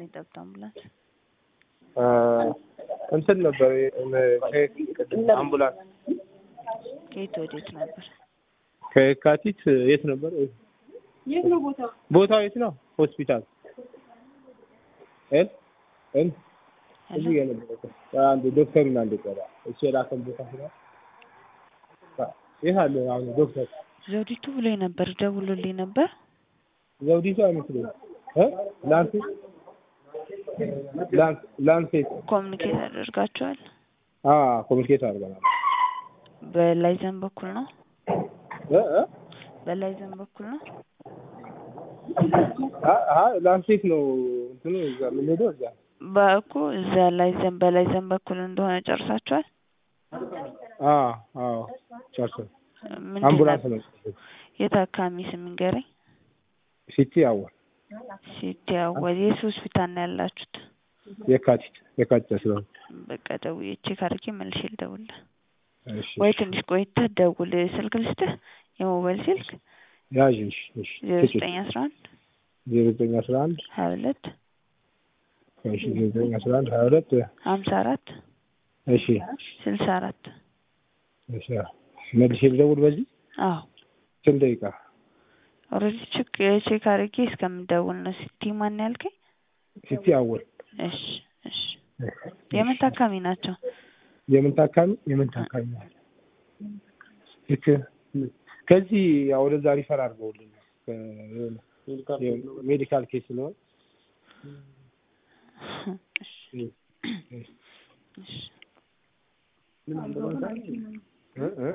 የጠብታ አምቡላንስ እንትን ነበር አምቡላንስ ከየት ወዴት ነበር? ከየካቲት የት ነበር? የት ነው ቦታው? ቦታው የት ነው? ሆስፒታል እል እል እዚህ ጋር ነበር። አንድ ዶክተሩን አንድ ቀራ እሱ የላከን ቦታ ስላ የት አለ አሁን ዶክተር ዘውዲቱ ብሎኝ ነበር፣ ደውሎልኝ ነበር። ዘውዲቱ አይመስለኝም እ ላንሴት ላንስ ላንሴት ኮሚኒኬት አደርጋቸዋል። አ ኮሚኒኬት አድርገናል። በላይዘን በኩል ነው፣ እ እ በላይዘን በኩል ነው። አ ላንሴት ነው እንትኑ እዛ የምንሄደው እዛ በእኮ እዛ ላይዘን በላይዘን በኩል እንደሆነ ጨርሳቸዋል። አ አዎ ጨርሰን ምንድን አምቡላንስ ነበር? ነው የታካሚ ስም ንገረኝ። ሲቲ አወል ሲቲ አወል የት ሆስፒታል ነው ያላችሁት? የካቲት የካቲት አስራ ሁለት በቃ ደውዬ ቼክ አድርጌ መልሼ ልደውልልህ እሺ ወይ ትንሽ ቆይተህ ደውል። ስልክ ልስጥህ፣ የሞባይል ስልክ ያዥ እሺ እሺ ዜሮ ዘጠኝ አስራ አንድ ዜሮ ዘጠኝ አስራ አንድ ሀያ ሁለት እሺ ዜሮ ዘጠኝ አስራ አንድ ሀያ ሁለት ሀምሳ አራት እሺ ስልሳ አራት እሺ መልሼ ልደውል በዚህ አዎ ስንት ደቂቃ ኦልሬዲ ቼክ ቼክ አድርጌ እስከምደውል ነው። ሲቲ ማን ያልከኝ? ሲቲ አወል እሺ እሺ። የምን ታካሚ ናቸው? የምን ታካሚ የምን ታካሚ ልክ ከዚህ ያው ወደዛ ሪፈር አድርገውልን ሜዲካል ኬስ ስለሆነ እሺ እሺ እ እ